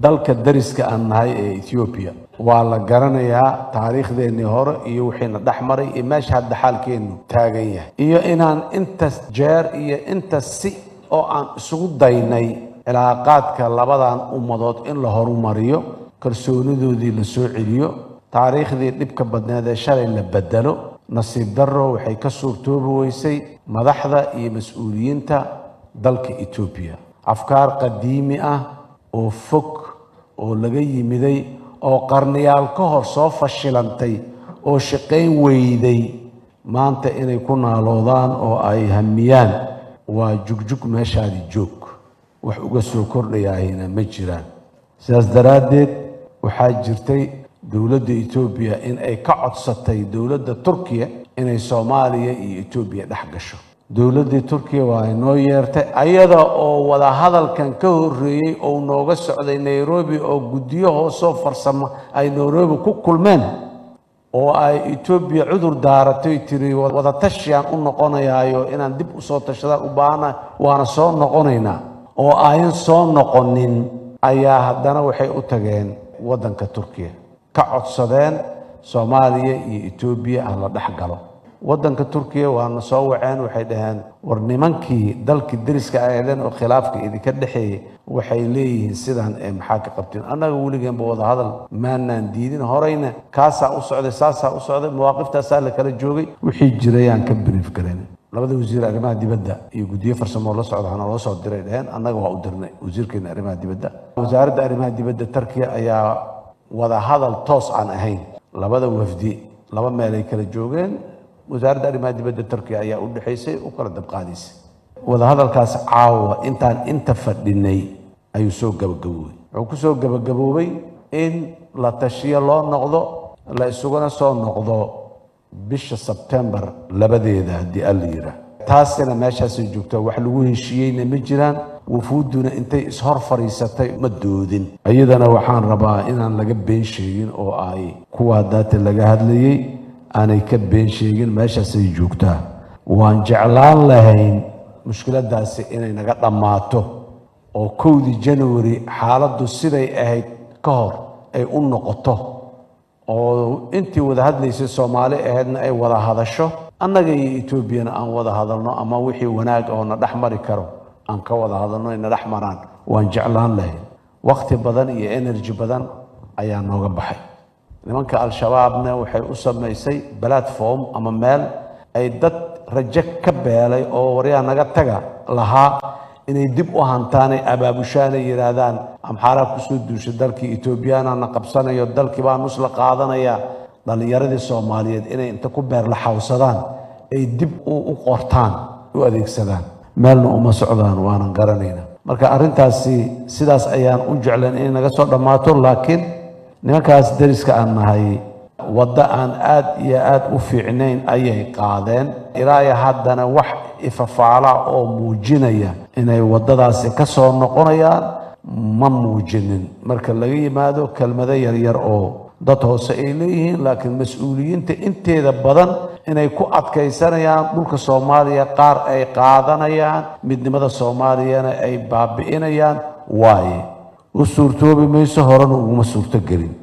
dalka dariska aan nahay ee ethoobiya waa la garanayaa taariikhdeennii hore iyo wixiina dhex maray iyo meesha hadda xaalkeennu taagan yahay iyo inaan intas jeer iyo intas si oo aan isugu daynay cilaaqaadka labadan ummadood in la horumariyo kalsoonidoodii la soo celiyo taariikhdii dhibka badneed ee shalay la bedelo nasiib darro waxay ka suurtoobi weysay madaxda iyo mas-uuliyiinta dalka etoobiya afkaar qadiimi ah oo fog oo laga yimiday oo qarniyaal ka hor soo fashilantay oo shaqayn weyday maanta inay ku naaloodaan oo ay hamiyaan waa jugjug meeshaadi joog wax uga soo kordhayaahina ma jiraan sidaas daraaddeed waxaa jirtay dowladda etoobiya in ay ka codsatay dowladda turkiya inay soomaaliya iyo etoobiya dhex gasho dowladdii turkiya waa inoo yeertay ayada oo wadahadalkan ka horreeyey oo nooga socday nairobi oo guddiyo hoosoo farsamo ay nairobi ku kulmeen oo ay etoobiya cudur daaratay tiri wadatashiaan u noqonayaayo inaan dib usoo tashadaan u baahana waana soo noqonaynaa oo ayan soo noqonin ayaa haddana waxay u tageen waddanka turkiya ka codsadeen soomaaliya iyo etoobiya ha la dhex galo waddanka turkiya waana soo waceen waxay dhaheen war nimankii dalkii deriska aheedeen oo khilaafka idinka dhexeeyey waxay leeyihiin sidaan ee maxaa ka qabteen annaga weligeenba wadahadal maanaan diidin horeyna kaasaa u socday saasaa u socday mawaaqiftaasaa la kala joogay wixii jirayaan ka biriif galeen labada wasiir arrimaha dibadda iyo guddiyo farsamoo la socda hana loo soo diray dheheen annaga waa u dirnay wasiirkeena arrimaha dibadda wasaaradda arrimaha dibadda turkiya ayaa wadahadal toos aan ahayn labada wafdi laba meelay kala joogeen wasaaradda arrimaha dibadda turkiya ayaa u dhexaysay u kala dabqaadaysay wadahadalkaas caawa intaan inta fadhinay ayuu soo gabagaboobay wuxuu ku soo gabagaboobay in la tashiyo loo noqdo la isuguna soo noqdo bisha sebtembar labadeeda haddii alla yidhaah taasina meeshaasay joogtaa wax lagu heshiiyeyna ma jiraan wufuudduna intay ishor fadhiisatay ma doodin iyadana waxaan rabaa inaan laga been sheegin oo ay kuwa daata laga hadlayey aanay ka been sheegin meeshaasay joogtaa waan jeclaan lahayn mushkiladaasi inay naga dhammaato oo kowdii january xaaladdu siday ahayd ka hor ay u noqoto oo intii wada hadlaysay soomaali ahaydna ay wada hadasho annaga iyo etoobiyana aan wada hadalno ama wixii wanaag oo na dhex mari karo aan ka wada hadalno ay na dhex maraan waan jeclaan lahayn wakhti badan iyo energy badan ayaa nooga baxay nimanka al-shabaabna waxay u samaysay platform ama meel ay dad rajo ka beelay oo waryaa naga taga lahaa inay dib u hantaanay abaabushaanay yidhaahdaan amxaaraa kusoo duushay dalkii etoobiyaanana qabsanayo dalkii baa nus la qaadanaya dhallinyaradii soomaaliyeed inay inta ku beerla xawsadaan ay dib u qortaan u adeegsadaan meelna uma socdaan waanan garanayna marka arrintaasi sidaas ayaan u jeclan inay naga soo dhammaato laakiin nimankaas deriska aan nahay waddo aan aad iyo aad u fiicnayn ayay qaadeen ilaayo haddana wax ifafaala oo muujinaya inay waddadaasi ka soo noqonayaan ma muujinin marka laga yimaado kelmado yaryar oo dad hoose ay leeyihiin laakiin mas-uuliyiinta inteeda badan inay ku adkaysanayaan dhulka soomaaliya qaar ay qaadanayaan midnimada soomaaliyana ay baabi'inayaan waaye u suurtoobi mayso horena uguma suurto gelin